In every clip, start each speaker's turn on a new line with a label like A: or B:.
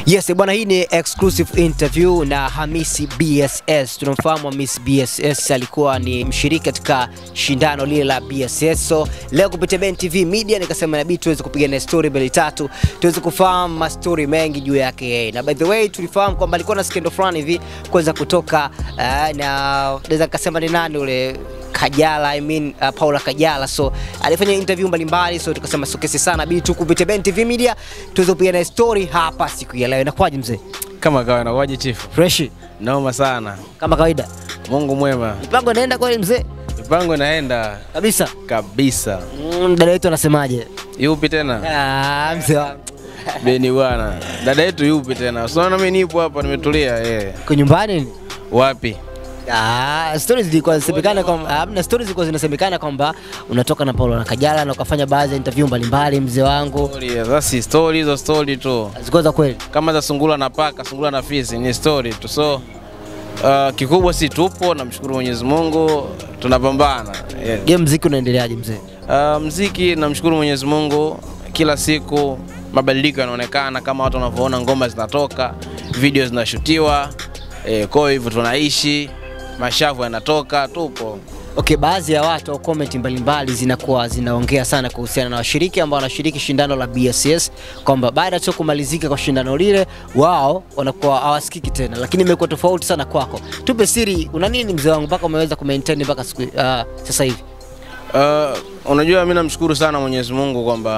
A: Yes, bwana, hii ni exclusive interview na Hamisi BSS. Tunamfahamu Hamisi BSS, alikuwa ni mshiriki katika shindano lile la BSS. So leo kupitia Ben TV Media nikasema inabidi tuweze kupiga na story mbili tatu, tuweze kufahamu mastori mengi juu yake yeye. Na by the way tulifahamu kwamba alikuwa na skendo fulani hivi kwanza kutoka uh, na naweza nikasema ni nani ule Kajala, I mean, uh, Paula Kajala. So alifanya interview mbalimbali, so tukasema sokesi sana, bidi tu kupitia Ben TV Media tuweze kupiga na story hapa siku ya leo. Inakuwaje mzee?
B: Kama kawaida kwaje chifu?
A: Fresh
B: Noma sana.
A: kama kawaida.
B: Mungu mwema.
A: Mipango inaenda kweli mzee?
B: Mipango inaenda
A: Kabisa.
B: kabisa.
A: Mm, dada yetu anasemaje?
B: Yupi tena?
A: Ah, mzee wangu.
B: Beni bwana. Dada yetu yupi tena? Usiona mimi nipo hapa nimetulia eh.
A: Uko nyumbani ni?
B: Wapi?
A: Ah, stories zilikuwa zinasemekana kwamba hamna stories zilikuwa zinasemekana kwamba unatoka na Paulo na Kajala na ukafanya baadhi ya interview mbalimbali mzee wangu.
B: Story, sasa story hizo story tu.
A: Zilikuwa za kweli.
B: Kama za sungula na paka, sungula na fisi ni story tu. So uh, kikubwa si tupo, namshukuru Mwenyezi Mungu, tunapambana. Yeah.
A: Je, mziki unaendeleaje mzee?
B: Uh, mziki namshukuru Mwenyezi Mungu, kila siku mabadiliko yanaonekana kama watu wanavyoona, ngoma zinatoka, video zinashutiwa, eh, kwa hivyo tunaishi, mashavu yanatoka, tupo.
A: Okay, baadhi ya watu au comment mbalimbali zinakuwa zinaongea sana kuhusiana na washiriki ambao wanashiriki shindano la BSS kwamba baada tu kumalizika kwa shindano lile wao wanakuwa hawasikiki tena, lakini imekuwa tofauti sana kwako. Tupe siri, una nini mzee wangu mpaka umeweza kumaintain mpaka siku uh, sasa hivi?
B: Uh, unajua mimi namshukuru sana Mwenyezi Mungu kwamba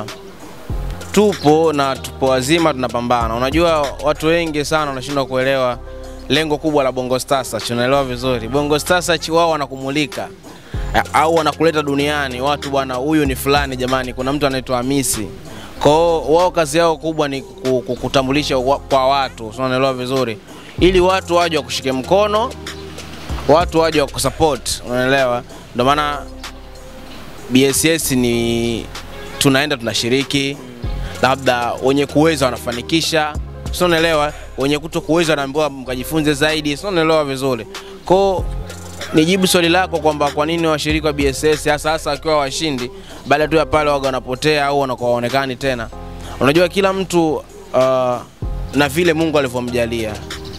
B: tupo na tupo wazima, tunapambana. Unajua watu wengi sana wanashindwa kuelewa lengo kubwa la Bongo Star Search, unaelewa vizuri. Bongo Star Search wao wanakumulika eh, au wanakuleta duniani watu, bwana, huyu ni fulani, jamani, kuna mtu anaitwa Hamisi. Kwa hiyo wao kazi yao kubwa ni ku- ku- kutambulisha wa- kwa watu, si unaelewa vizuri, ili watu waje wakushike mkono, watu waje wakusupport, unaelewa. Ndio maana BSS ni tunaenda tunashiriki, labda wenye kuweza wanafanikisha, sio unaelewa, wenye kuto kuweza wanaambiwa mkajifunze zaidi, sio unaelewa vizuri. Kwa nijibu swali lako kwamba kwa nini washiriki wa BSS hasa hasa wakiwa washindi, baada tu ya pale waga wanapotea au wanakuwa waonekani tena. Unajua kila mtu uh, na vile Mungu alivyomjalia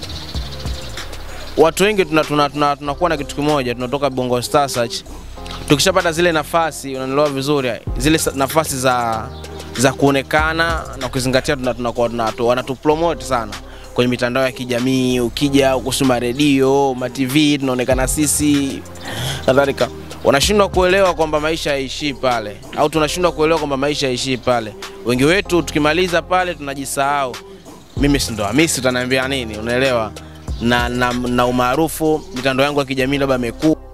B: watu wengi tunakuwa tuna, tuna, tunakuwa na kitu kimoja, tunatoka Bongo Star Search tukishapata zile nafasi, unanielewa vizuri, zile sa- nafasi za za kuonekana na kuzingatia, tuna- tunakuwa tuna, tu- wanatupromote sana kwenye mitandao ya kijamii, ukija kusoma redio, ma TV tunaonekana sisi kadhalika. Wanashindwa kuelewa kwamba maisha haishii pale, au tunashindwa kuelewa kwamba maisha haishii pale. Wengi wetu tukimaliza pale tunajisahau mimi si ndo Hamisi, utaniambia nini? Unaelewa? Na, na, na umaarufu mitandao yangu ya kijamii labda imekuwa